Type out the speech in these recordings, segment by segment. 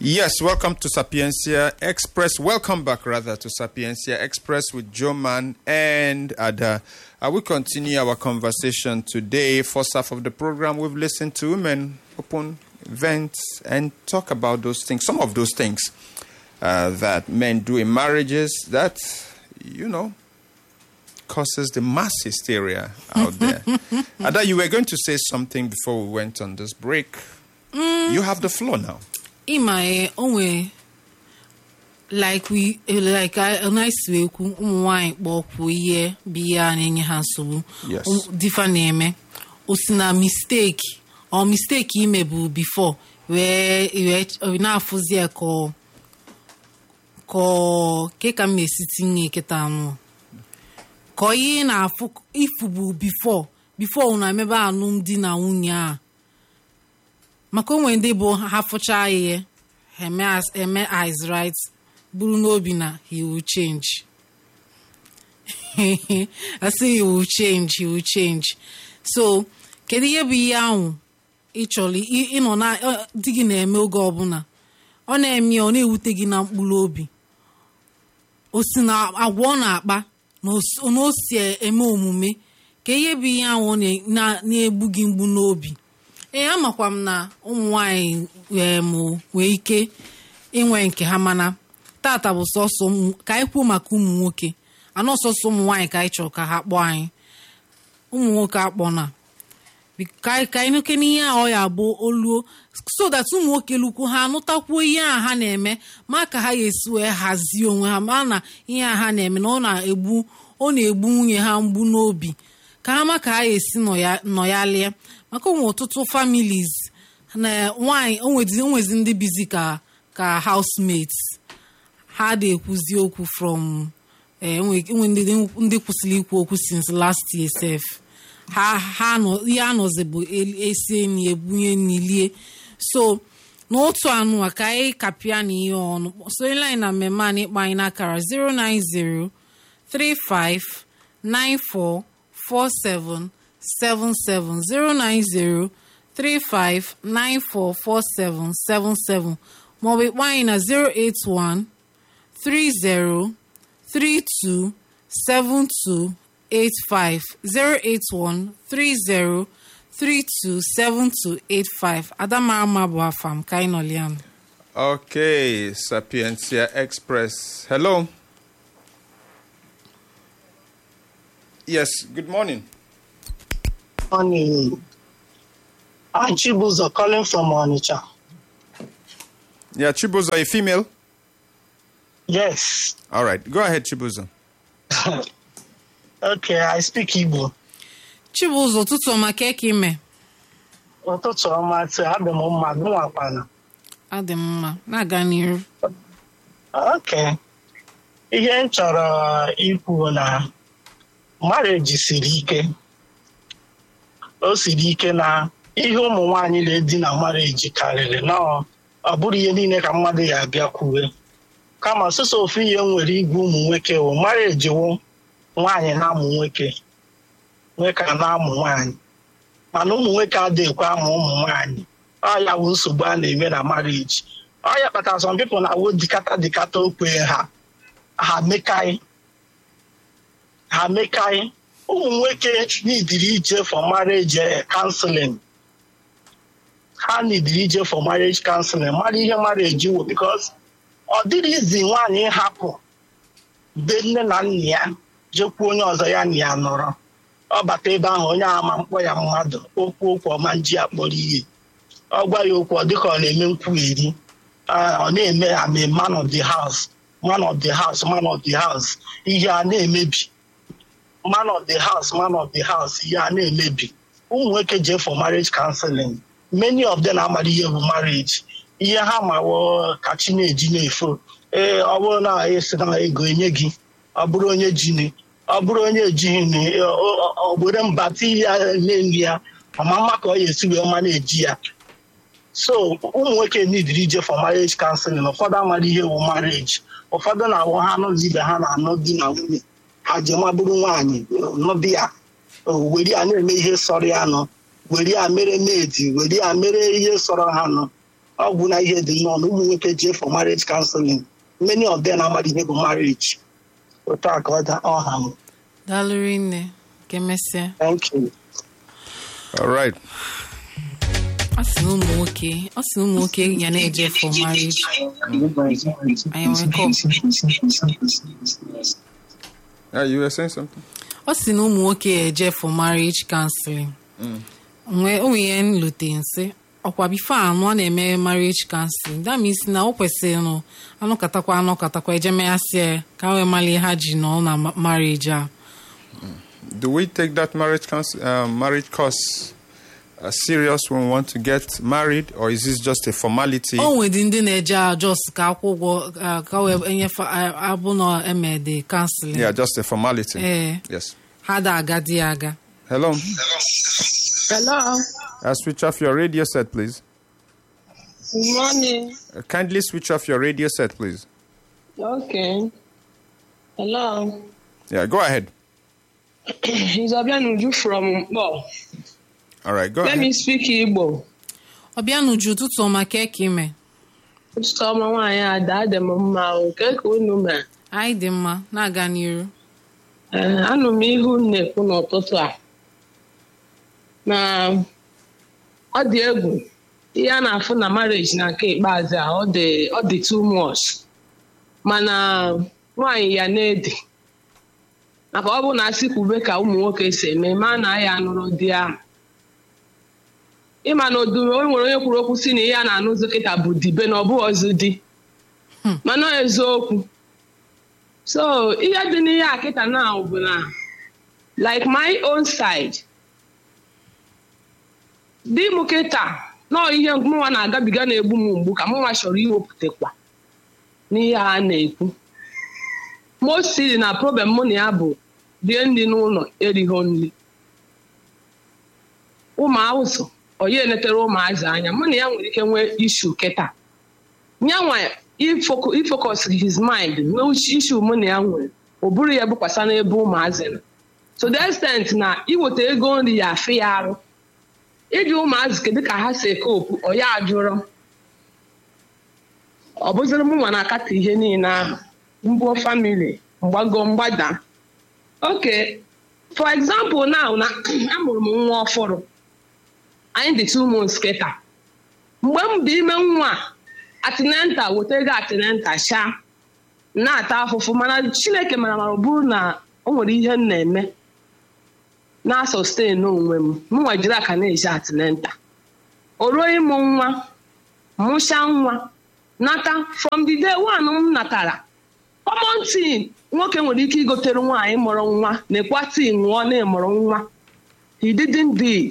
Yes, welcome to Sapiencia Express. Welcome back, rather, to Sapiencia Express with Joe Man and Ada. Uh, we continue our conversation today. First half of the program, we've listened to women open events and talk about those things, some of those things uh, that men do in marriages that, you know, causes the mass hysteria out there. Ada, you were going to say something before we went on this break. You have the floor now. ịma e onwe like we like nice wee kwu ụmụ nwaanyị kpọkwuo ihe bụ ihe a na-enye ha nsogbu Yes. Ụmụ- difa na-eme o si na misteki ọ misteki ime bụ bifo wee wee ch- na-afụzi ya ka ọ- ka ọ- ke ka m esi tinye kịta anụ ka ihe ị na-afụ ifu bụ bifo bifo na emebe alụmdi na nwunye a maka onwe ndị bụ ha fụcha ihe ha eme as- eme eyes right buru n'obi na he will change I say he will change he will change so kedu ihe bụ ihe ahụ ị chọrọ ị- ịnọ na ọ- di gị na-eme oge ọbụla ọ na-eme ya, ọ na-ewute gị na mkpụrụ obi o si na agwa ọ na-akpa na o si- na o si eme omume ka ihe bụ ihe ahụ ọ na- na- na-egbu gị mgbu n'obi ee amakwa m na ụmụ nwanyị em, nwee ike inwe nke ha mana tata bụ sọsọ ụmụ- ka anyị kwuo maka ụmụ nwoke anọ sọsọ ụmụ nwaanyị ka anyị chọrọ ka ha kpọọ anyị ụmụ nwoke akpọ na Bi- ka anyị ka anyị nuke n'ihe a ọ ya bụ oluo so that ụmụ nwoke lukwu ha anụtakwuo ihe a ha na-eme ma ka ha ga-esi wee hazie onwe ha ma na ihe a ha na-eme na ọ na-egbu ọ na-egbu nwunye ha mgbu n'obi ka ha ma ka ha ga-esi nọ ya- nọ ya lie maka onwe ọtụtụ families na nwanyị onwezi onwezi ndị bizi ka ka housemates ha na-ekwuzi okwu from eh, enwe enwe ndị ndị kwụsịrị ikwu okwu since last year sef ha ha nọ ihe anọzi bụ el- esi enyi ebunye n'ilie so n'otu anụ a ka anyị kapịa na ihe ọnụ sonyela anyị na mmemme a n'ịkpọ anyị n'akara 090 35 94 47 77 090 35 94 47 77 maọbụ ịkpọ anyị na 081 30 32 72 85 081 30 32 72 85 Adamarama bụ afa m ka anyị nọliam Okay, Sapiencia Express. Hello. Yes, good morning. Morning. I'm Chibuzo calling from Onitsha. Yeah, Chibuzo, a female? Yes. All right, go ahead, Chibuzo. Okay, I speak Igbo. Chibụzọ ụtụtụ ọma ka eke ime Ụtụtụ ọma tụ abịa m mma gụnwakwana. adị m mma na-aga n'iru Okay. Ihe m chọrọ ikwu na marriage siri ike. O siri ike na ihe ụmụ nwaanyị na-edi na marriage karịrị na ọ ọ bụrụ ihe niile ka mmadụ ya abịa kwuwe. Kama sọsọ ofu ihe m nwere igwe ụmụ nwoke wụ marriage wụ nwaanyị na-amụ nwoke. nwoke a na-amụ nwaanyị mana ụmụ nwoke adịghịkwa amụ ụmụ nwaanyị ọ ya bụ nsogbu a na-eme na marriage ọ ya kpatara some people na-awụ dikata dikata okwe ha ha mekaị ha mekaị ụmụ nwoke nidiri ije for marriage eh, counseling ha nidiri ije for marriage counseling mara ihe marriage wụ because ọ dịrị izi nwaanyị hapụ be nne na nna ya jekwuo onye ọzọ ya na ya nọrọ ọ bata ebe ahụ onye ama mkpọ ya mmadụ okwu okwu ọma nji akpọrọ ihe ọ gwa ya okwu ọ dịka ọ na-eme nkwugheri Ah, ọ na-eme ame man of the house man of the house man of the house ihe a na-emebi man of the house man of the house ihe a na-emebi ụmụ nwoke jee for marriage counseling many of them amara ihe bụ marriage ihe ha mawo ka chi na-eji na-efo ee ọ bụrụ na esi na ego enye gị ọ bụrụ onye jini ọ bụrụ onye ejighị ni ogbere mba ti ya na-enyi ya ọma mma ka ọ ya esi wee ma na-eji ya so ụmụ nwoke nidiri ije for marriage counseling ụfọdụ amara ihe wụ marriage ụfọdụ na-awụ ha anụzi ibe ha na-anụ di na nwunye ha je mabụrụ nwaanyị nụdị ya were ya na-eme ihe sọrọ ya nụ were ya mere medi were ya mere ihe sọrọ ha nụ ọgwụ na ihe dị nnọọ na ụmụ nwoke jee for marriage counseling many of them amara ihe bụ marriage otu a ka ọ da ọha m daalụrị nne ka emesịa thank you All right. ọ sị na ụmụ nwoke ọ sị na ụmụ nwoke ya na-eje for marriage anyị nwere kọp Yeah, you were saying something? ọ sị na ụmụ nwoke ya eje for marriage counseling nwee onwe ihe nlute nsị ọkwa bifo anụ ọ na-eme marriage counseling that means na o kwesịrị nụ anụkatakwa anụkatakwa eje meghasị ya ka wee mara ihe ha ji nọ na ma- marriage a Do we take that marriage cons- uh, marriage course uh, serious when we want to get married, or is this just a formality? o nwedị ndị na-eje ajọs ka akwụ ụgwọ ah, ka wee enyefe ah, abụ na emede counseling Yeah, just a formality. Eh. Yes. ha da aga di ya aga Hello. Hello. Uh, switch off your radio set, please. Good morning. Uh, kindly switch off your radio set, please. Okay. Hello. Yeah, go ahead. It's Obianuju from Mbo. All right, go Let ahead. me speak Igbo. ọbịa n'uju ụtụtụ ọma ka eke ime Ụtụtụ ọma nwaanyị ada adị m mma o nke ka unu mee. anyị dị mma na-aga n'iru Ee, anụ m ihe unu na-ekwu n'ụtụtụ a na ọ dị egwu ihe a na-afụ na marriage na nke ikpeazụ a ọ dị ọ dị too much mana nwaanyị ya na-ede maka ọ bụ na asị kwube ka ụmụ nwoke si eme ma na ya anụrụ di ahụ ịma na odu o nwere onye kwuru okwu si na ihe a na-anụzi kịta bụ dibe na ọ bụghị ọzọ di mana ọ eziokwu so ihe dị n'ihe a kịta na bụ na like my own side di m kịta nọọ ihe mụnwa na-agabiga na-egbu m mgbu ka mụnwa chọrọ iwepụtakwa n'ihe a na-ekwu mostly na problem mụ na ya bụ rie nri n'ụlọ erighị nri ụmụ awụsụ onye eletere ụmụazị anya mụ na ya nwere ike nwee ishu kịta nyanwa ifocus his mind nwee ishu mụ na ya nwere ọ bụrụ ya bụkwasa n'ebe ụmụazị nọ to the extent na iweta ego nri ya afị ya arụ iji ụmụazị kedu ka ha si eke okwu ọ ya ajụrọ ọ bụziri m nwa na-akata ihe niile ahụ mbuo famili mgbago mgbada oke for example now na amụrụ m nwa ọfụrụ anyị dị two months kịta mgbe m bụ ime nwa atinenta weta ego atinenta sha na-ata afụfụ mana chineke mara mara ọ bụrụ na o nwere ihe m na-eme na-asọsten onwe m m nwejiri aka na-eji atinenta o ruo ịmụ nwa mụcha nwa nata from the day one m natara common tin nwoke nwere ike igotere nwaanyị mụrụ nwa na-ekwa tii ṅụọ na-emụrụ nwa he didn't do it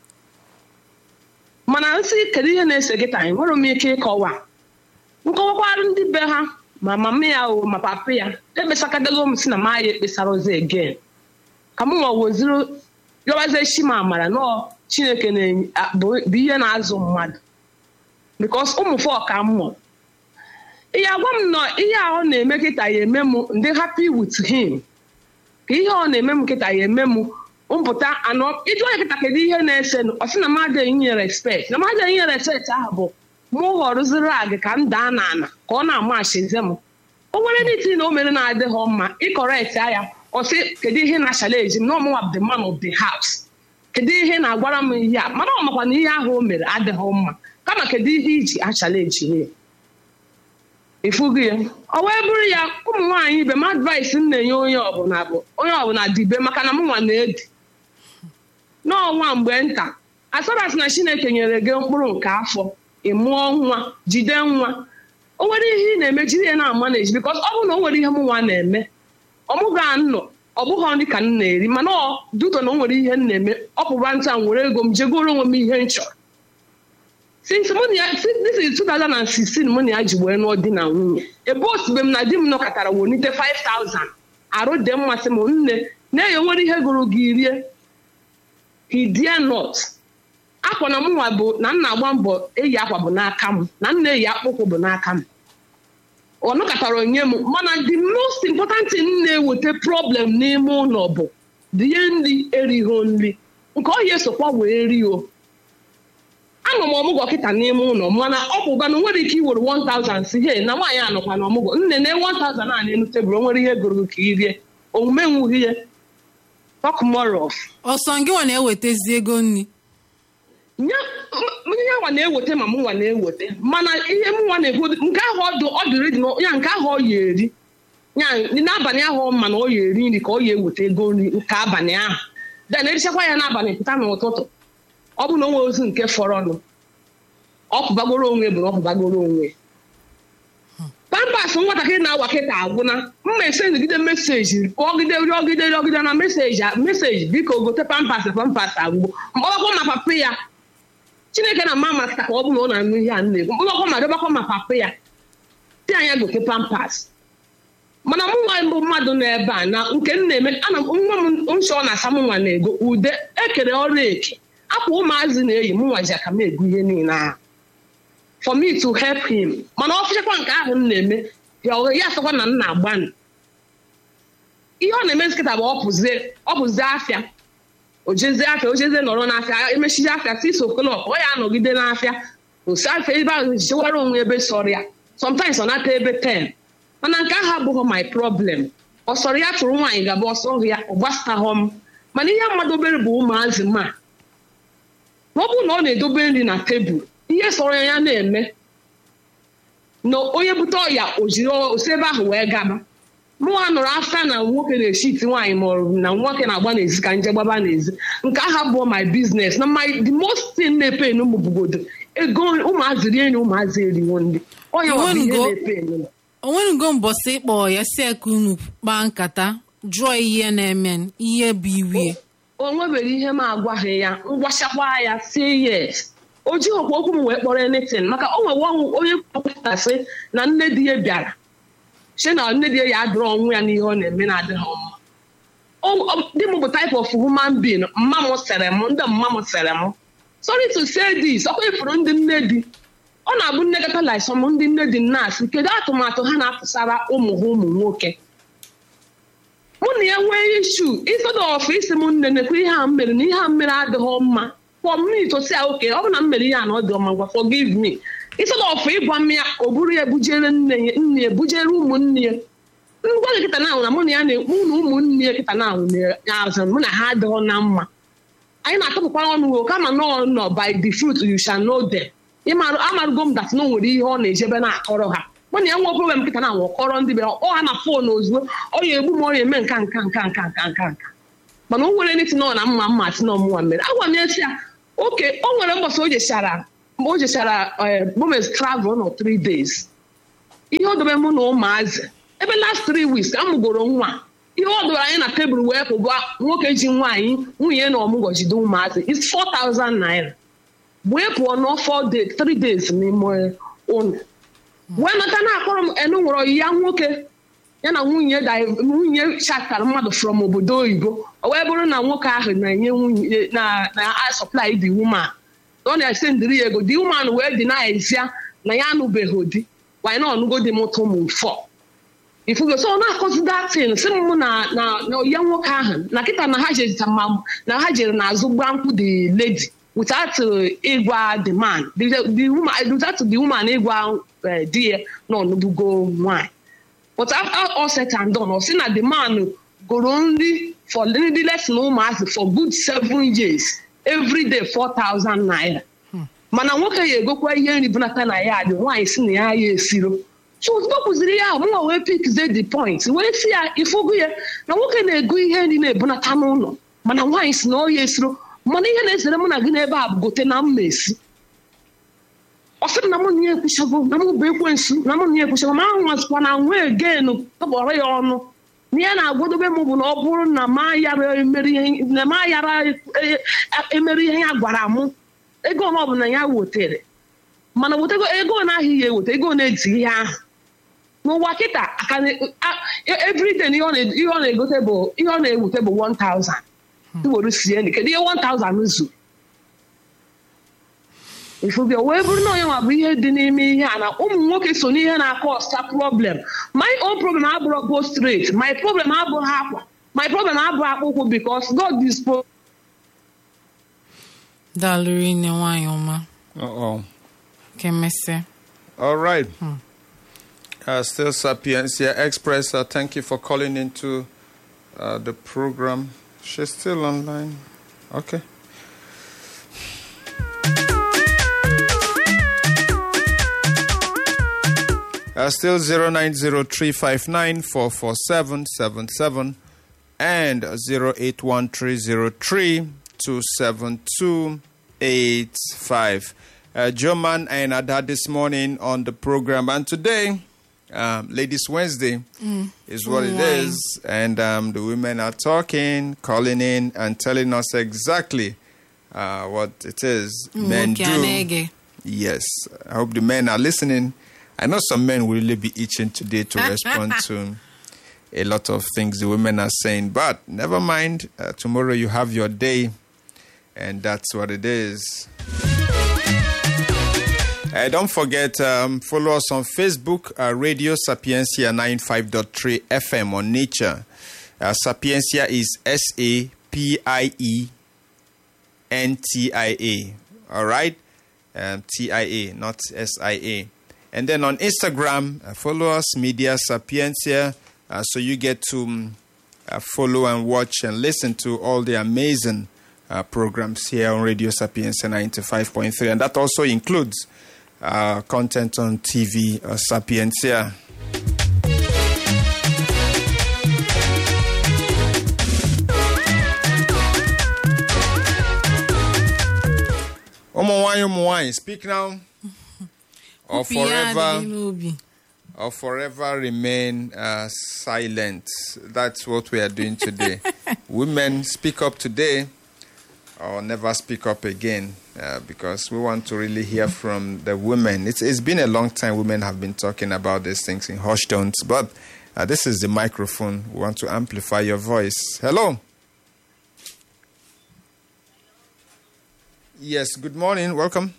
mana nsị kedu ihe na-ese gị taa nwere m ike ịkọwa nkọwakwarụ ndị be ha ma mama ya o ma papa ya ekpesakadago m si na ma ya ekpesara ọzọ again ka m nwa weziri yọbazie chi m amara nọọ chineke bụ ihe na-azụ mmadụ bikos ụmụ fọ ka m mụrụ ihe agwa m nọ ihe a ọ na-eme kịta ya eme m ndị happy with him ka ihe ọ na-eme m kịta ya eme m mpụta anọ ịjụ onye kịta kedu ihe na-ese ọ sị na mmadụ enye respect na mmadụ enye respect ahụ bụ mụ ghọrụziri agị ka m daa n'ala ka ọ na-amachize m o nwere ndị na o mere na-adịghị mma ịkọrekt ya ọ sị kedu ihe na-achala eji m na ọmụnwa bụ the man of the house kedu ihe na-agwara m ihe a mana ọ makwa na ihe ahụ o mere adịghị mma kama kedu ihe iji achala eji ya ịfụgo ya ọ wee bụrụ ya ụmụ nwaanyị ibe m advice m na-enye onye ọbụla bụ onye ọbụla dibe maka na m nwa na-edi n'ọnwa mgbe nta asọras na chineke nyere gị mkpụrụ nke afọ ị mụọ nwa jide nwa o nwere ihe ị na-eme jiri ya na-ama na eji bikos ọ bụrụ na o nwere ihe m nwa na-eme ọmụga nnọ ọ bụghị nri ka m na-eri mana ọ duto na o nwere ihe m na-eme ọ pụba nta m were ego m jegoro onwe m ihe m chọrọ since mụ na ya this is 2016 mụ na ya ji wee nụọ di na nwunye ebe osibe m na di m nọkọtara wonite 5000 arụ dị mmasị m nne na-enye nwere ihe gụrụ gị rie hidie not akwa na mụnwa bụ na m na-agba mbọ eyi akwa bụ n'aka m na m na-eyi akpụkwụ bụ n'aka m ọ nọkọtara onye m mana the most important thing na-eweta problem n'ime ụlọ bụ die nri erighị nri nke ọ ya esokwa wee rio anọ m ọmụgwọ kịta n'ime ụlọ mana ọ bụ ụba na nwere ike iwere 1000 si he na nwaanyị anọkwa na ọmụgwọ nne na 1000 a na-enu tebụl o nwere ihe gụrụ ka irie omume nwughị ihe talk more of ọsọ gị nwa na-ewetezi ego nri nye ihe nwa na-eweta ma m nwa na-eweta mana ihe m nwa na-ekwu nke ahụ ọdụ ọ dịrị dị ya nke ahụ ọ ya eri ya n'abalị ahụ ọ ma na ọ ya eri nri ka ọ ya eweta ego nri nke abalị ahụ den erichakwa ya n'abalị pụta n'ụtụtụ ọ bụ na o nwere ozu nke fọrọnụ ọ pụbagoro onwe bụ na ọ pụbagoro onwe pampas nwatakịrị na-awa kịta agwụna mma esendịgide meseji ọgide rịọgide rịọgide na meseji meseji biko gote pampas pampas agwụgbo mkpọbakwa ma papa ya chineke na mama ka ọ bụ na ọ na-anụ ihe a na-ekwu mkpọbakwa ma dọbakwa ma papa ya si anya gote pampas mana mụ nwa mbụ mmadụ nọ ebe a na nke m na-eme ana nwa m nchọ na-asa m nwa na-ego ude ekere ọrụ eke akwa ụmụazị na-eyi m nwa ji aka m ego ihe niile ahụ for me to help him mana ọ fụchakwa nke ahụ m na-eme ya ya asakwa na m na-agbanụ ihe ọ na-eme nkịta bụ ọpụzie afịa ojezie afịa ojezie nọrọ n'afịa emechizi afịa six o'clock ọ ya anọgide n'afịa osi afịa ebe ahụ jichewara onwe ebe sọrọ ya sometimes ọ nata ebe 10 mana nke ahụ abụghị my problem ọ sọrọ ya chụrụ nwaanyị gaba ọsọ ya ọ gbasataghọ m mana ihe mmadụ obere bụ ụmụazị ma ọ bụrụ na ọ na-edobe nri na tebụl ihe sọrọ ya na-eme na onye bute ọya o jiri osi ebe ahụ wee gaba mụnwa nọrọ afta na nwoke na-eshi iti nwaanyị ma ọ na nwoke na-agba n'ezi ka nje gbaba n'ezi nke aha bụ my business na my the most thing na-epe ụmụ bugodo ego ụmụazị rie nri ụmụazị eriwo ndị onye nwa bụ ihe na-epe enu onwenugo mbọsị ịkpọ ya si ka unu kpaa nkata jụọ ihe na-eme ihe bụ iwie o nwebere ihe m agwaghị ya ngwachakwa ya sie yes o jighịkwa okwu m wee kpọrọ anything maka o nwewe onye kpọpụtasị na nne di ya bịara che na nne di ya adịrọ ọnwụ ya n'ihe ọ na-eme na-adịghị mma di m bụ type of human being mma m sere m ndị mma m sere m sorry to say this ọkwa ifuru ndị nne di ọ na-abụ nnekọta lisom ndị nne di nnaasị kedu atụmatụ ha na-atụsara ụmụ ha ụmụ nwoke mụ na ya nwee ishu isodo ọfụ isi m nne nekwa ihe a m mere na ihe a m mere adịghị mma for me to say okay ọ bụ na m mere ihe a na ọ dị ọma ngwa forgive me isodo ọfụ ịgwa m ya o buru ya bujere nne ya nne ya bujere ụmụnne ya ngwa gị kịta na-ahụ na mụ na ya na-ekwu na ụmụnne ya kịta na-ahụ na mụ na ha adịghị na mma anyị na-atọpụkwa ọnụ o kama nọ nọ by the fruit you shall know them amarụgo m dat na o nwere ihe ọ na-ejebe na-akọrọ ha mana ya nwe problem nkịta na anwụ kọrọ ndị be ọ ha na fon ozugbo ọ ya egbu m ọ ya eme nka nka nka nka nka nka nka mana o nwere ndị tinọ na mma mma tinọ mụnwa mere agwa m ya si ya oke o nwere mbọsị o jechara o jechara bomes travel nọ three days ihe ọ dobe mụ na ụmụazị ebe last three weeks a mụgoro nwa ihe ọ dọrọ anyị na tebụl wee pụba nwoke ji nwaanyị nwunye na ọmụgwọ jide ụmụazị is 4000 naira wee pụọ n'ọfọ three days n'ime ụlọ wee nata na-akpọrọ m enu nwere ya nwoke ya na nwunye nwunye chatara mmadụ from obodo oyibo o wee bụrụ na nwoke ahụ na-enye nwunye na supply the woman ọ na-ese ndịrị ya ego the woman wee dị na-ezia na ya anụbeghị di wanyị na ọnụgo dị mụta ụmụ fọ ifugo so ọ na-akọzi datin si m na na ya nwoke ahụ na kịta na ha jere na ha jere n'azụ gba nkwụ the lady without ịgwa the man the woman without the woman ịgwa di ya na ọnụbugo nwanyị but after all set and done ọ sị na the man goro nri for nri lesson ụmụazị for good seven years every day 4000 naira mana nwoke ya egokwa ihe nri bunata na ya dị nwaanyị si na ya ya esiro so ozugbo kụziri ya mụnwa wee pikze the point wee si ya ifugu ya na nwoke na-ego ihe nri na-ebunata n'ụlọ mana nwaanyị si na ọ ya esiro mana ihe na-ezere mụ na gị n'ebe a bụ gote na mma esi ọ sịrị na mụ na ya ekwuchago na mụ bụ ekwensu na mụ na ya ekwuchago ma ahụ nwazikwa na nwa egenu tọgbọrọ ya ọnụ na ya na-agwadobe m bụ na ọ bụrụ na ma yara emere ihe ya gwara mụ ego ọ bụla ya wotere mana wetego ego na-ahụ ya eweta ego na-eji ihe ahụ n'ụwa kịta everyday ihe ọ na-egote bụ ihe ọ na-ewute bụ 1000 iwere sie nri kedu ihe 1000 zu ifubi wee bụrụ na onye nwa bụ ihe dị n'ime ihe a na ụmụ nwoke so n'ihe na-akọ ọsta problem my own problem abụrụ go straight my problem abụghị akwa my problem abụghị akpụkwụ because God dispose daalụrụ nne nwaanyị ọma Uh-oh. ka emesịa All right. Uh, still Sapiencia Express. Uh, thank you for calling into uh, the program. She's still online. Okay. Uh, still 090359447777 and 081303272285. Uh, Joman and Ada this morning on the program, and today, um, Ladies Wednesday is what it Why? is, and um, the women are talking, calling in, and telling us exactly uh, what it is men nwoke a do. na-ege Yes, I hope the men are listening. I know some men will really be itching today to respond to a lot of things the women are saying, but never mind. Uh, tomorrow you have your day, and that's what it is. Uh, don't forget, um, follow us on Facebook, uh, Radio Sapiencia 95.3 FM on Nature. Uh, Sapiencia is S A P I E N T I A. All right? Um, T I A, not S I A. And then on Instagram, uh, follow us, Media Sapiencia, uh, so you get to um, uh, follow and watch and listen to all the amazing uh, programs here on Radio Sapiencia 95.3. And that also includes uh, content on TV, uh, Sapiencia. ụmụ nwanyị ụmụ nwanyị speak now or Okwu ya forever adịghị n'obi or forever remain uh, silent that's what we are doing today women speak up today or never speak up again uh, because we want to really hear from the women it's, it's been a long time women have been talking about these things in hushed tones but uh, this is the microphone we want to amplify your voice hello yes good morning welcome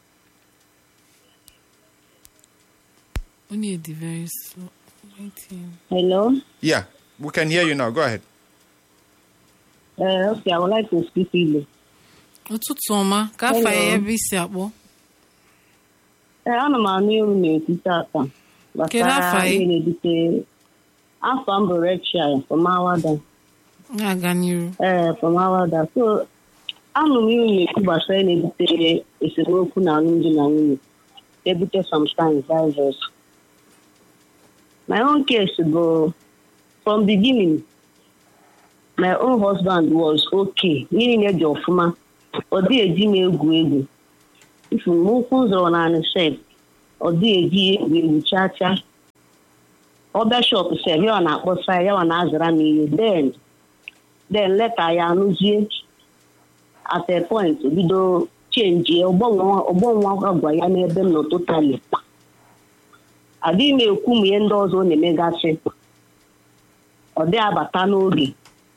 onye dị very slow Waiting. Hello. yeah we can hear you now go ahead Uh, okay, I would like to speak Igbo. ụtụtụ ọma ka afa ya Hello. ebe isi akpọ Ee, ana m anụ ewu na-ekwu tata Kedu afa ị? ihe na-ebute afọ m bụ Rachel from Awada. na-aga n'iru Ee, from Awada. So, anụ m iwu na-ekwu gbasara ihe na-ebute esemokwu na alụmdi na nwunye. Ebute sometimes divorce. My own case bụ from beginning my own husband was okay niile dị ọfụma ọ dịghị eji m egwu egwu ifu m ụkwụ m zọrọ naanị sef ọ dịghị eji ya egwu egwu chaa chaa ọbịa shop sef yawa na-akpọsa ya yawa na-azara m ihe then then leta ya anụzie at a point bido chenji ọgbọ nwa gwa ya n'ebe m nọ totally adịghị m ekwu m ihe ndị ọzọ ọ na-emegasị ọ dị abata n'oge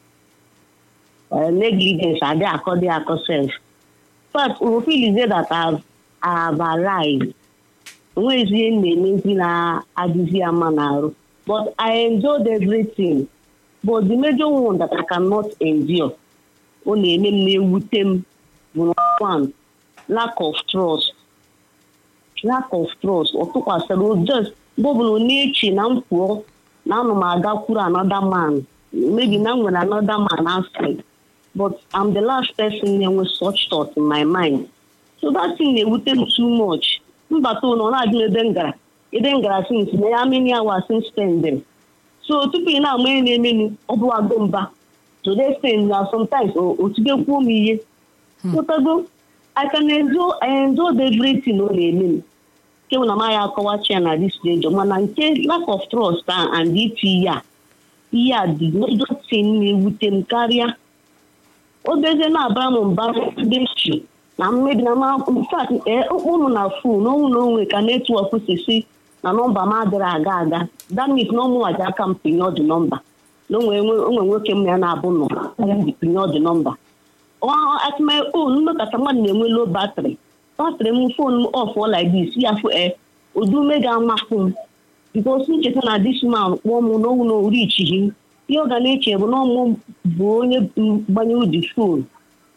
uh, negligence adị akọ dị akọ sef but we feel is that I've, I've arrived onwezi ihe m na-emezi na-adịzi ya mma n'arụ but I enjoyed everything but the major one that I cannot endure ọ na-eme m na-ewute m bụ number one lack of trust lack of trust ọ tụkwasịrị o just mgbe ọbụla ọ na-eche na m pụọ na anọ m agakwuru another man maybe na m nwere another man outside but I'm the last person na-enwe such thought in my mind so that thing na-ewute m too much mbata ụlọ ọ na-adị m ebe m gara ebe m gara since na ya many hours since spend them so tupu ị na-ama ihe na-emenu ọ bụ agụ mba to the extent na sometimes otigekwuo m ihe pụtago I can enjoy I enjoy everything ọ na-eme m nke bụ na m ya akọwachi ya na this stage mana nke lack of trust a and iti ihe a ihe a dị major thing na-ewute m karịa obezie na-abara m mba ndị chi na mmebi na infat ụmụ na fon n'ọnwụ na onwe ka netwọk si si na nọmba m adịrị aga aga damit na ụmụnwaji aka m pinye ọdụ nọmba na onwe nwoke m ya na-abụ nọ ji pinye ọdụ nọmba at my own mmekọta mmadụ na-enwe low batrị batrị m fon m off like this ya fụ e odume ga-amafụ m bikos ncheta na dis man kpọọ m n'ọnwụ na orichighị ihe ọ ga na-eche bụ na ọmụ bụ onye gbanyere di fon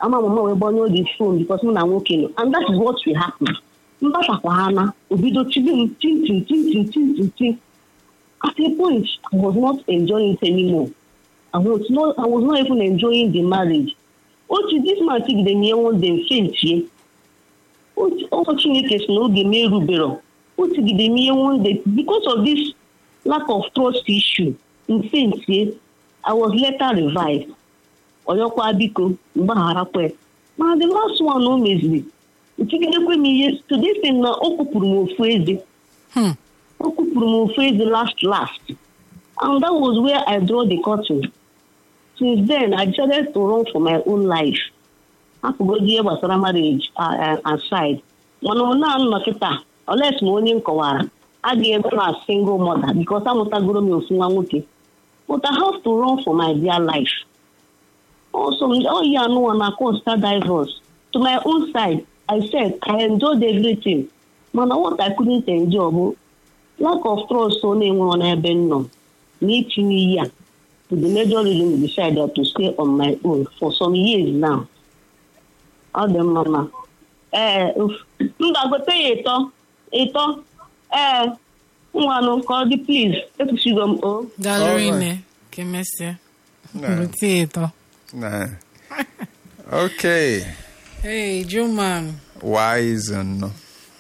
ama mama wee gbanyụọ the phone because mụ na nwoke nọ and that is what will happen mgbasakwa ha na obido chibe m tintin tintin tintin tin at a point I was not enjoying it anymore I was not I was not even enjoying the marriage otu this man tigide m ihe one day fentie ọkọ chineke si na oge m erubero o tigide m ihe one day because of this lack of trust issue mfentie I was later revived ọyọkwa biko mgbagharakwa mana the last one o meziri ntigidekwe m ihe today sị na o kwupụrụ m ofu eze Hmm. o kwupụrụ m ofu eze last last and that was where I draw the curtain since then I decided to run for my own life apụgoji ihe gbasara marriage uh, uh, aside mana ọ na-anọ na kịta oles ma onye m kọwara adịghị ebe na single mother because amụtagoro m ofu nwa nwoke but I have to run for my dear life also oh yeah no one consider divorce to my own side I said I enjoyed everything mana what I couldn't enjoy bụ lack of trust ọ na-enwere n'ebe m nọ na itinye ihe a to the major reason we decided to stay on my own for some years now ọ dị mma ma ee uf- m ga-agote ya ịtọ ịtọ ee nwanụ ka ọ dị please ekwusigo m o gallery Alright. ne ka emesịa Nah. bute ịtọ Nah. Okay. hey Joman Wise and no.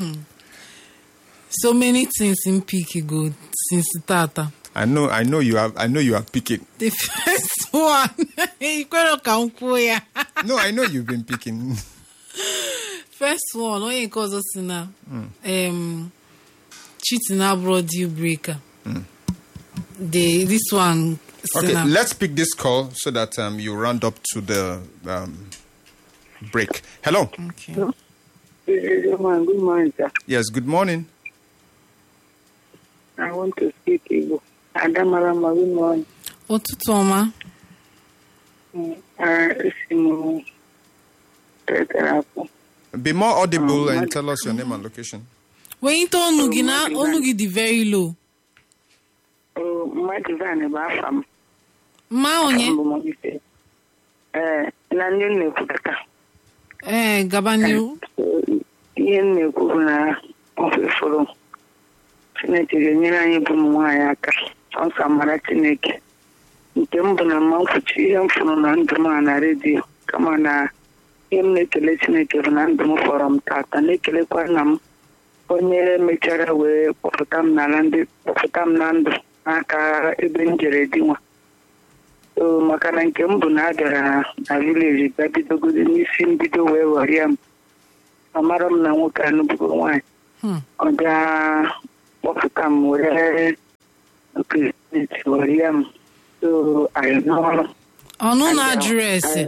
so many things in pick go since tata I know. I know you have. I know you are picking. the first one ikwere ka m kwuo ya No, I know you've been picking. first one onye nke ọzọ si na um, cheating abroad deal breaker the this one si Okay, na let's pick this call so that um, you round up to the um, break. Hello. okay. Good morning, good morning, sir. Yes. Good morning. I want to speak Igbo. Adamarama, good morning. ụtụtụ ọma Mm, uh, esi m tetere akpụ. Be more audible Um, and what- tell us your name and location. wenyite ọnụ gị na mmadụ ọnụ gị dị very low Oh, mmadụ van bụ afa m. mma onye Mbụ m ife. Ee, na ndị m na-ekwupụta. ee gaba n'ihu So, ihe m na-ekwu bụ na ofe fụrụ Chineke ga-enyere anyị bụ ụmụ nwaanyị aka. Ọsọ mara Chineke. Nke m bụ na mma nkwuchi ihe m fụrụ na ndụ m a na redio kama na ihe m na-ekele Chineke bụ na ndụ m fọrọ m tata na-ekelekwa nna m onye mechara wee kpọpụta m n'ala ndị kpọpụta m na ndụ n'aka ebe m jere di nwa so maka na nke m bụ na a bịara na vileji bịa bidogodi n'isi mbido wee ghọrịa m amara m na nwoke anụbugo nwaanyị Hmm. ọ gaa kpọpụta m were kristi ghọrịa m so anyị n'ọrụ ọnụ na-ajụrụ ese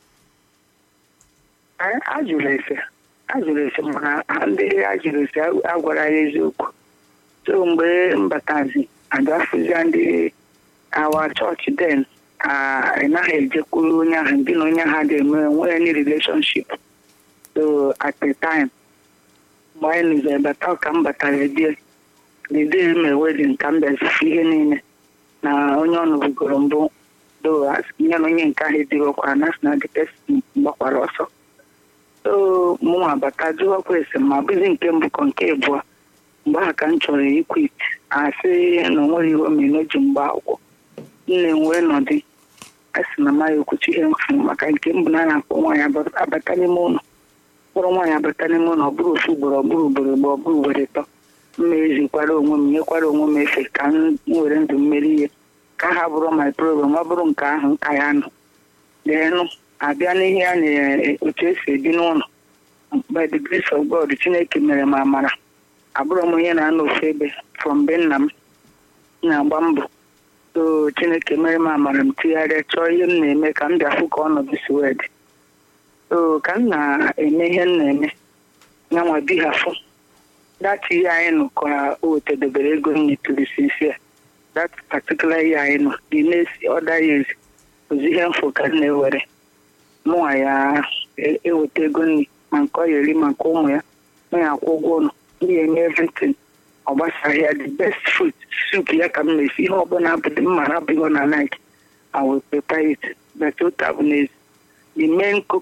Anyị ajụrụ ese ajụrụ ese mana ha ndị ajụrụ ese agwara ya eziokwu so mgbe mbatazi agafụzia ndị awa chọọchị den ị naghị ejekwuru onye ahụ ndị na onye ahụ dị eme nwere any relationship so at the time mgbe anyị nụzere bata ka m batara die dide eme wedin ka m bịazifu ihe niile na onye ọ nụbugoro mbụ do nye na onye nke ahụ edirokwa na sị na the person gbakwara ọsọ so mụnwa bata jụwakwa ese ma bụzi nke mbụ kọ nke abụọ mgbe ahụ ka m chọrọ ikwit asị na o nwere ihe omena o ji mgba akwụkwọ nne m wee nọdị a sị na ma ya okwuchi ihe mfu maka nke mbụ na a na-akpọ nwaanyị aba- abata n'ime ụlọ kpọrọ nwaanyị abata n'ime ụlọ ọ bụrụ ofu ugboro ọ bụrụ ugboro mgbe ọ bụrụ ugboro ịtọ mma ezikwara onwe m nyekwara onwe m efe ka m were ndụ mmeri ihe ka ha bụrụ my program ọ bụrụ nke ahụ nka ya nọ deenụ abịa n'ihe a na otu esi ebi n'ụlọ by the grace of God Chineke mere m amara abụrụ m onye na-anọ ofu ebe from be nna m na-agba mbọ so Chineke mere m amara m tigharịa chọọ ihe m na-eme ka m bịafụ ka ọnọdụ si wee dị so ka m na-eme ihe m na-eme nyanwa bihafụ data ihe anyị nọ ka o wetadebere ego m nyetụrụ sinsi a that particular ihe anyị nọ dị na-esi ọda years ozi ihe mfụ ka m na-ewere mụnwa ya e- eweta ego nri ma nke ọ ya eri ma nke ụmụ ya na ya akwụ ụgwọ ụlọ m ya eme everything ọ gbasara ya the best food soup ya ka m na-esi ihe ọbụla abụdị mma na abụghị na night I will prepare it but otu abụ n'ezi the main koko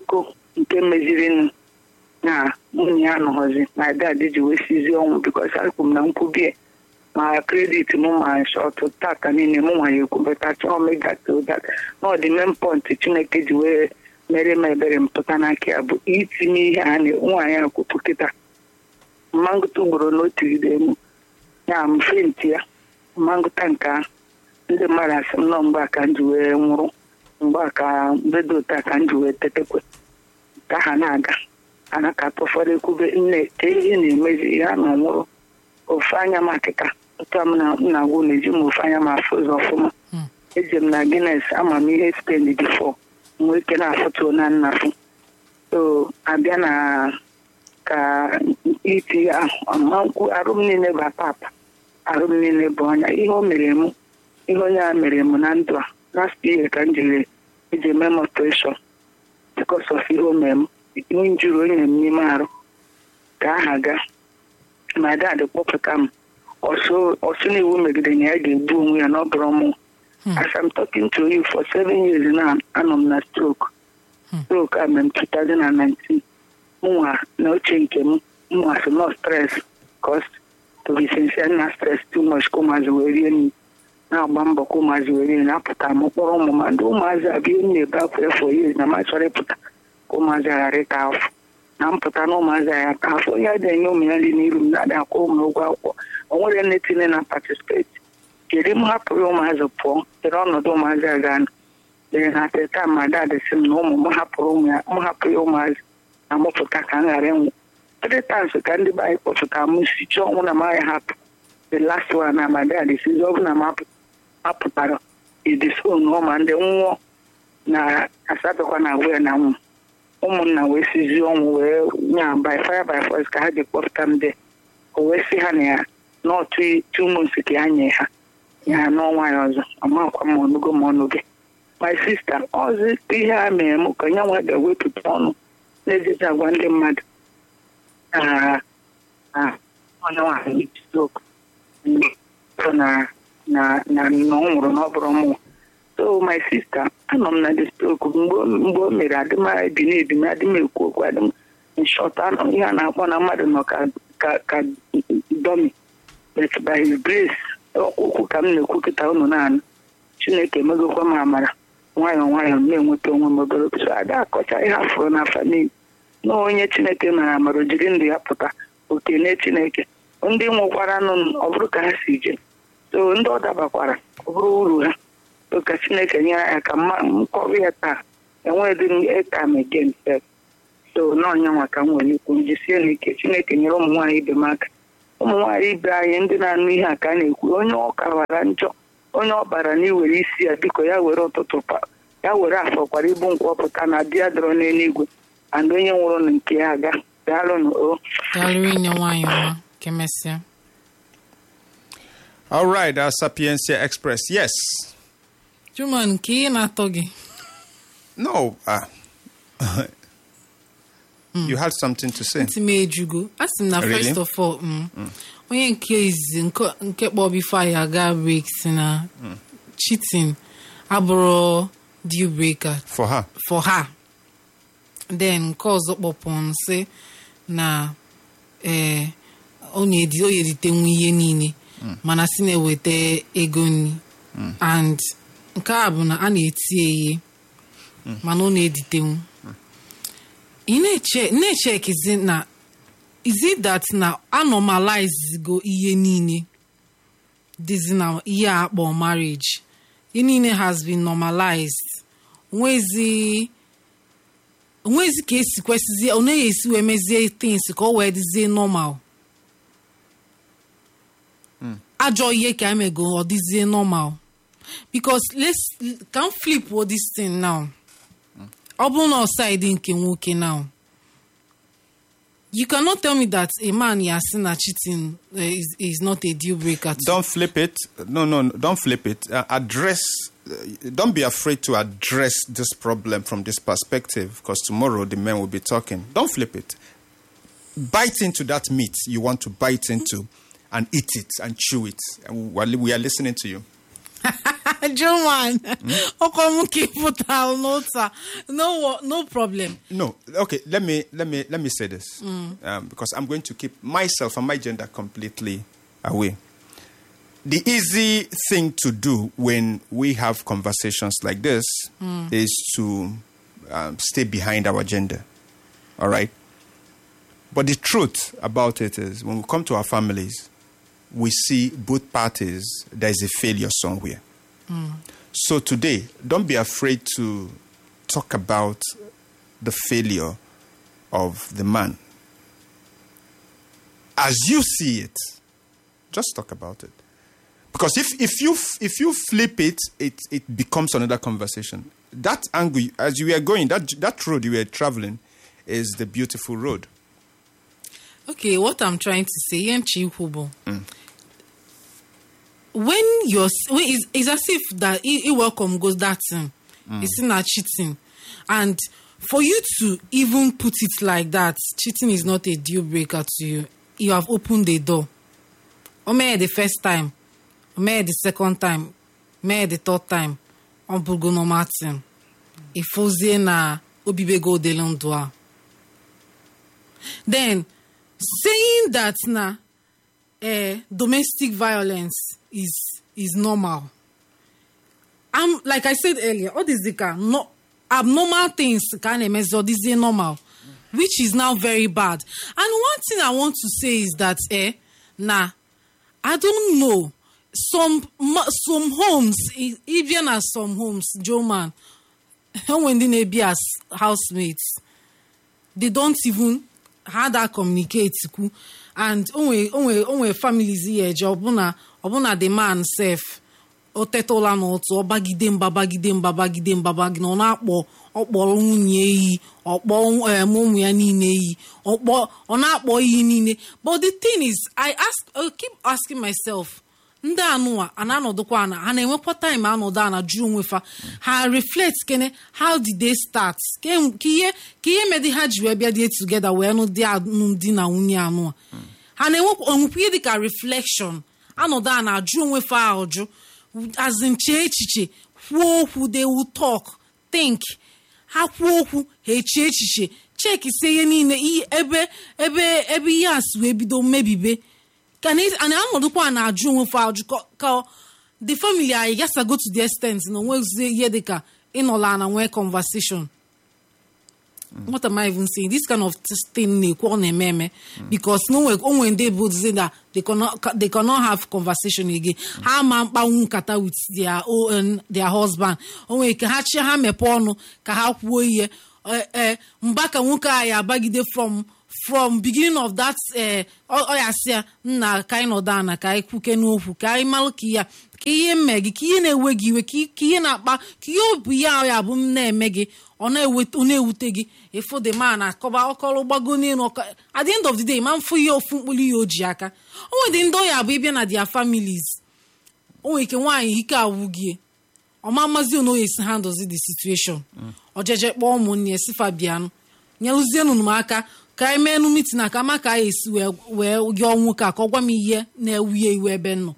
nke mezirinụ na nwunye ya nọghọzi na dad ji wee sizie ọnwụ bikos akwụ m na nkwubie ma kredit m ma shọtụ tata niile m nwa ya ekwubeta chọọ megatot na ọ dị main point chineke ji wee mere m ebere m pụta n'aka ya bụ itinye ihe a na nwaanyị a kwupụ kịta mmangụta ugboro na otigide m ya m fenti ya mmangụta nke ahụ ndị mmadụ asị m nọ mgbe a ka m ji wee nwụrụ mgbe a ka mbedo ụta ka m ji wee tetekwe ka ha na-aga ana ka ụfọdụ ekwube nne ka ihe na-emezi ya na nwụrụ ofu anya m akịka otu a m na nna gwu na-eji m ofu anya m afụ ụzọ ọfụma eji m na Guinness amamihe spend bifo nwee ike na-afụtuo na nnafụ so abịa na ka iti ahụ arụ m niile bụ apapa arụ m niile bụ ọnya ihe o mere m ihe onye a mere m na ndụ a last year ka m jiri eji eme m operation because of ihe o mere m ihe njuru o nyere m n'ime arụ ka aha ga my dad kpọpụta m ọsụ na iwu megide na ya ga-egbu onwe ya na ọ bụrụ mụ as I'm talking to you for seven years now anọ m na stroke stroke a mere m 2019 mụnwa na oche nke m mụnwa so no stress cause to be sincere na stress too much ka ụmụazị wee rie nri na-agba mbọ ka ụmụazị wee rie na-apụta m kpọrọ ụmụ ma ndị ụmụazị abịa m na-ebe akwa efọ years na ma chọrọ ịpụta ka ụmụazị ghara ịta afọ na mpụta na ụmụazị ya ta afọ onye adịghị enye ụmụ ya nri n'iru m na-adị akwụ ụmụ ụgwọ akwụkwọ o nwere nne tinye na patisipeti kedu m hapụrụ ụmụazị pụọ chere ọnọdụ ụmụazị a ga dere na teta ma dadị sị m na ụmụ m hapụrụ ụmụ ya m hapụ ya ụmụazị na mụpụta ka m ghara ịnwụ three times ka ndị be anyị kpọtụta m si chọọ ọnwụ na m agaghị hapụ the last one na ma dadị sizi ọ bụ na m apụtara idison ọma ndị nwụọ na asatọkwa na agwa ya na nwụ ụmụnna wee sizie ọnwụ wee nya by fire by force ka ha ji kpọpụta m de o wee sị ha na ya n'otu two months ka ya nye ha ya n'ọnwa ya ọzọ amakwa m ọnụgo ma ọnụ gị my sister ọzọ ihe a mere m ka nye nwa ga-ewepụta ọnụ na-ejizi agwa ndị mmadụ onye nwaanyị stroke na na na ọ nwụrụ na ọ bụrụ mụ so my sister anọ m na the stroke mgbe o mere adịm ebi na-ebi m adịm ekwu okwu adịm nshọt anọ ihe a na-akpọ na mmadụ nọ ka domi but by his grace okwu ka m na-ekwu kịta unu na-anụ chineke emegokwa m amara nwayọọ nwayọọ m na-enweta onwe m obere so ada akọcha ihe afụrụ na famili na onye chineke mara amara o jiri ndụ ya pụta okene chineke ndị nwụkwara nụ ọ bụrụ ka ha si je so ndị ọ dabakwara ọ bụrụ uru ha ka chineke nyere ya ka m kọrọ ya taa enweghị m ịka m again sef so n'ọnya nwa ka m nwere ikwu m jisie n'ike chineke nyere ụmụ nwaanyị ibe m aka ụmụ nwaanyị ibe anyị ndị na-anụ ihe a ka a na-ekwu onye ọka bara njọ onye ọ bara na iwere isi ya biko ya were ụtụtụ ya were afọkwara ibu nkwọpụta na di ya dọrọ n'eluigwe and onye nwụrụ na nke ya aga daalụnụ o daalụ inye nwaanyị ọma kemesịa All right, our Sapiencia Express. Yes. Juma nke ihe na-atọ gị No. Uh, You had something to say. ntị m ejugo a sị m na Really? first of all mm, onye nke izizi nke- nke kpọ bifo anyị aga break si na cheating abụrụ deal breaker For her. for her then nke ọzọ kpọpụrụ sị na ee ọ na-edi- ọ na-eritenwu ihe niile mana si na-eweta ego nri and nke a bụ na a na-eti ya ihe mana ọ na-editenwu ị na-eche na-echekizi na is it that na anormalize go ihe niile dịzi na ihe a akpọ marriage ihe niile has been normalized onwezi onwezi ka esi kwesịzie ọ naghị esi wee mezie things ka ọ wee dịzie normal ajọ ihe ka emego ọ dịzie normal because let's ka m flip this thing now ọ bụrụ na ọsaidi nke nwoke now you cannot tell me that a man ya sị na cheating uh, is, is not a deal breaker to Don't flip it. No, no, no, don't flip it. Uh, address. Uh, don't be afraid to address this problem from this perspective, because tomorrow the men will be talking. Don't flip it. Bite into that meat you want to bite into, and eat it and chew it. And we are- we are listening to you. German. ọkọ m ka ịpụta n'ụta no wo- no problem No, okay. Let me let me let me say this um, because I'm going to keep myself and my gender completely away. The easy thing to do when we have conversations like this is to um, stay behind our gender. All right. But the truth about it is, when we come to our families, we see both parties. There is a failure somewhere. So today, don't be afraid to talk about the failure of the man. As you see it, just talk about it. Because if, if you if you flip it, it it becomes another conversation. That angle, as you were going, that that road you were traveling, is the beautiful road. okay what i'm trying to say ihe nche ikwu bụ when you're when it's, it's as if that i i welcome goes that thing it's not cheating and for you to even put it like that cheating is not a deal breaker to you you have opened the door o mee the first time o mee the second time mee the third time ọ bụgo normal thing ịfụzie na obibego odele ndụ a then saying that na uh, domestic violence is is normal i'm like i said earlier all these dika no abnormal things ka a na-emezi ọ dịzie normal which is now very bad and one thing i want to say is that eh na i don't know some ma- some homes i- even as some homes joe man when ndị na-ebi as housemates they don't even ha da communicate kwu and onwe onwe onwe families ya eje ọbụna ọbụna the man sef o teta ụla n'ụtụ ọ bagide mba bagide mba bagide mba bagide ọ na-akpọ ọkpọrọ nwunye eyi ọkpọ em, ụmụ ya niile eyi ọkpọ ọ na-akpọ iyi niile but the thing is i ask I keep asking myself ndị anụwa a na-anọdụkwa ana ha na-enwekwa time anọdụ ana jụọ onwe fa ha reflect kene how did they start Ke- ka ihe ka ihe medi ha ji wee bịa die together wee nụ di alụmdi na nwunye anụwa ha na-enwekwa onwekwa ihe dịka reflection anọdụ ana ajụ onwe fa ajụ azin chee echiche kwuo okwu they will talk think ha kwuo okwu ha echie echiche chekisie ihe niile ihe- ebe ebe ebe ihe a si wee bido mmebibe ka na a na-anọdụkwa na-ajụ onwe fa ajụ ka- ka the family anyị gasa go to the extent na onwezie ihe dịka ịnọla na nwee conversation what am I even saying? This kind of thing na-ekwu ọ na-eme eme because onwe onwe ndị bụ say that they cannot they cannot have conversation again. ha ma mkpanwu nkata with their own their husband onwe ka ha chi ha mepee ọnụ ka ha kwuo ihe Eh, eh, mgba ka nwoke a ya abagide from from beginning of that eh, ọ ọ ya sị ya nna ka anyị nọdụ ana ka anyị kwuke n'okwu ka anyị malụ ka ya ka ihe mme gị ka ihe na-ewe gị iwe ka i- ka ihe na-akpa ka ihe obu ya ya bụ m na-eme gị ọ na-ewute ọ na-ewute gị efu the man akọba ọkọrọ gbago n'elu ọka at the end of the day ma mfụ ihe ofu mkpụrụ ihe o ji aka o nwere ndị ọya bụ ịbịa na their families o nwere ike nwaanyị ike awụ gị ọma mmazi ono ya esi handles the situation ọjeje kpọọ ụmụnne ya si fabianụ nyerụzienụ m aka ka anyị mee mitin na ka ma ka anyị esi wee wee yọọ nwoke a ka ọ gwa m ihe na-ewu ya iwe ebe m nọ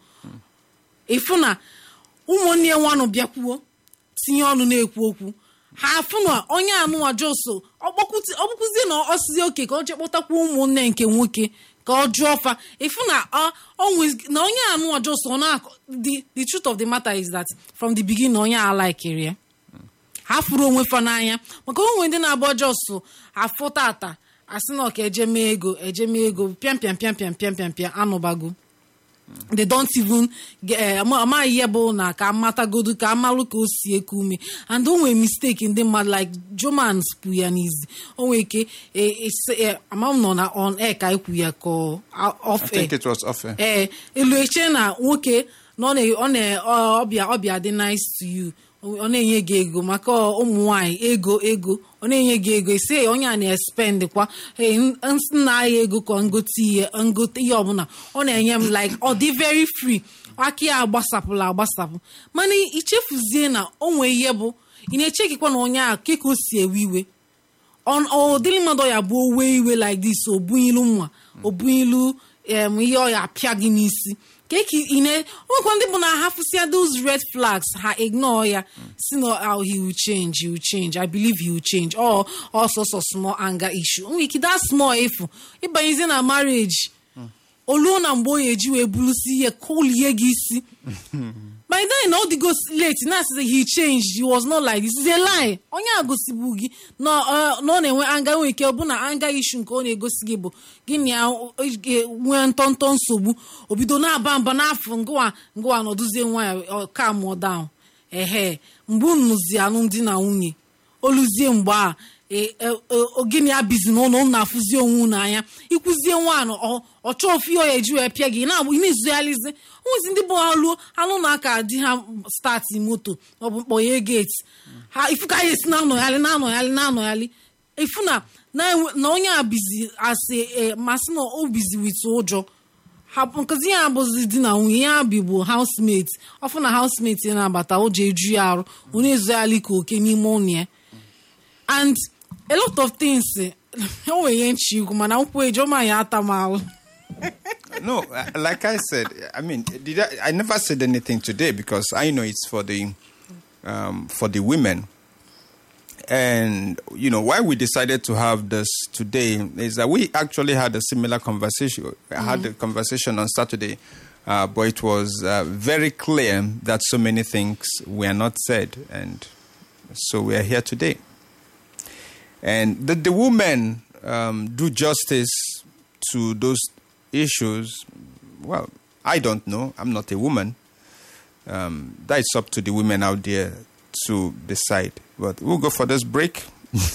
ịfụ na ụmụnne ya nwanụ bịakwuo tinye ọnụ na-ekwu okwu ha afụ na onye anụwa joso ọkpụkụzie na ọsizi oke ka ọ jee kpọtakwa ụmụnne nke nwoke ka ọ jụọ fa ịfụ na ọ- ọ nwez- na onye anụwa joso ọ na the the truth of the matter is that from the beginning onye a laikiri ya ha furu onwe fa n'anya maka onwe ndị na-agba jọsụ afụ tata asị na ọka ejeme ego ejeme ego pịam pịam pịam pịam pịam pịam pịam anụbago they don't even get- eh, ama- amaghị ihe bụ na ka amatagodu ka amalụ ka o si eku ume and o nwere mistake ndị mmadụ like jomans kwu ya n'izi o nwere ike eh, ese- eh, ama m nọ na on air ka ekwu ya ka ọ- I off air think it was off air. ee elu eche na nwoke na ọ na- ọ na- ọ- ọbịa ọbịa dị nice to you ọ na-enye gị ego maka ụmụ nwanyị ego ego ọ na-enye gị ego esi onye a na-espend kwa ee, n- nna ya ego ka ngote ihe ngote ihe ọbụla ọ na-enye m like ọ dị very free aka ya agbasapụla agbasapụ mana ichefuzie na o nwee ihe bụ ị na-echekikwa na onye a ke ka o si ewe iwe ọ- ọ dịrị mmadụ ya bụ owe iwe like this o bunyilu nwa o bunyilu em ihe ọ ya apịa gị n'isi ka eke ine nwekwa ndị bụ na ha fụsịa those red flags ha ignore ya si na oh, he will change he will change i believe he will change or ọsọsọ small anger issue nwere ike that small efu ịbanyezie na marriage oluo na mgbe onye eji wee bulusi ihe kolie gị isi by then na ọ dịgo late na asị he changed he was not like this is a lie onye a gosibu gị na ọ na ọ na-enwe anga nwere ike ọ bụ na anga issue nke ọ na-egosi gị bụ gịnị ya nwee ntọntọ nsogbu obido na-aba mba n'afọ ngwa ngwa nọdụzie nwa ya ka mụọ down ehe mgbe nnụzi alụmdi na nwunye oluzie mgbe a e- e- e- ogini abizi n'ụlọ unu na-afụzi onwe unu anya ikwuzie nwaanyị ọ chọọ ofu ihe ọ eji wee pịa gị na-abụ ị na-ezugharịzi nwezi ndị bụ ha luo anụ na aka di ha stati moto maọbụ mkpọghe geti ha ifu ka ha esi na-anọgharị na-anọgharị na-anọgharị ifu na na- na onye a bizi asị e, masị na o bizi wit ụjọ hapụ nkụzi ya abụzi di na nwunye ya bibu housemate ọfụ na housemate ya na-abata ụjọ eju ya arụ ọ na-ezugharị ka oke n'ime ụlọ ya and a lot of things o nwere ihe nchi ikwu mana nkwụ ejoma ya ata m ahụ No, uh, like I said, I mean, did I, I never said anything today because I know it's for the um, for the women. And you know why we decided to have this today is that we actually had a similar conversation. I had a conversation on Saturday, uh, but it was uh, very clear that so many things were not said, and so we are here today. And did the women um, do justice to those issues? Well, I don't know. I'm not a woman. Um, that's up to the women out there to decide. But we'll go for this break.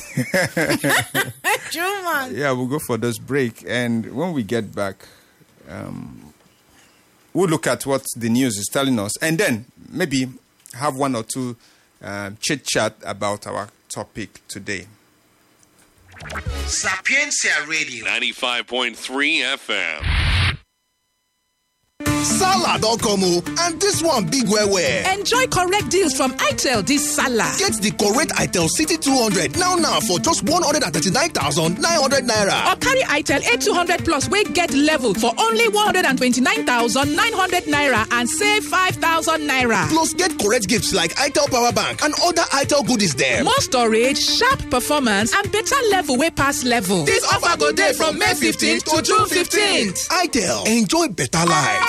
Juma. Yeah, we'll go for this break. And when we get back, um, we'll look at what the news is telling us and then maybe have one or two um, chit chat about our topic today. Sapientia Radio. 95.3 FM. Salad don come o, and this one big well well. Enjoy correct deals from Itel this Salah. Get the correct Itel City 200 now now for just 139,900 naira. Or carry Itel A200 Plus wey get level for only 129,900 naira and save 5,000 naira. Plus get correct gifts like Itel Power Bank and other Itel goodies dem. More storage, sharp performance and better level wey pass level. This offer go dey from May 15th to June 15th. Itel, enjoy better life.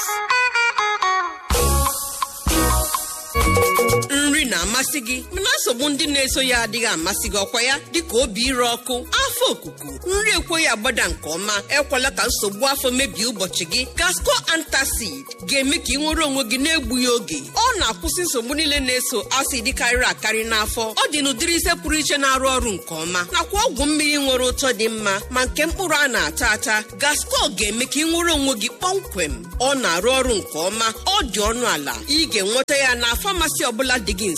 nri na-amasị gị mana nsogbu ndị na-eso ya adịghị amasị gị ọkwa ya dịka obi ire ọkụ afọ okuku nri ekweghị agbada nke ọma ekwela ka nsogbu afọ mebie ụbọchị gị gasco antacid ga-eme ka ị nwere onwe gị na-egbughị oge ọ na-akwụsị nsogbu niile na-eso acid karịrị akarị n'afọ ọ dị n'ụdịrị ise pụrụ iche na-arụ ọrụ nke ọma nakwa ọgwụ mmiri nwere ụtọ dị mma ma nke mkpụrụ a na-ata ata gasco ga-eme ka ị nwere onwe gị kpọmkwem ọ na-arụ ọrụ nke ọma ọ dị ọnụ ala ị ga-enweta ya na famasi ọbụla dị gị nso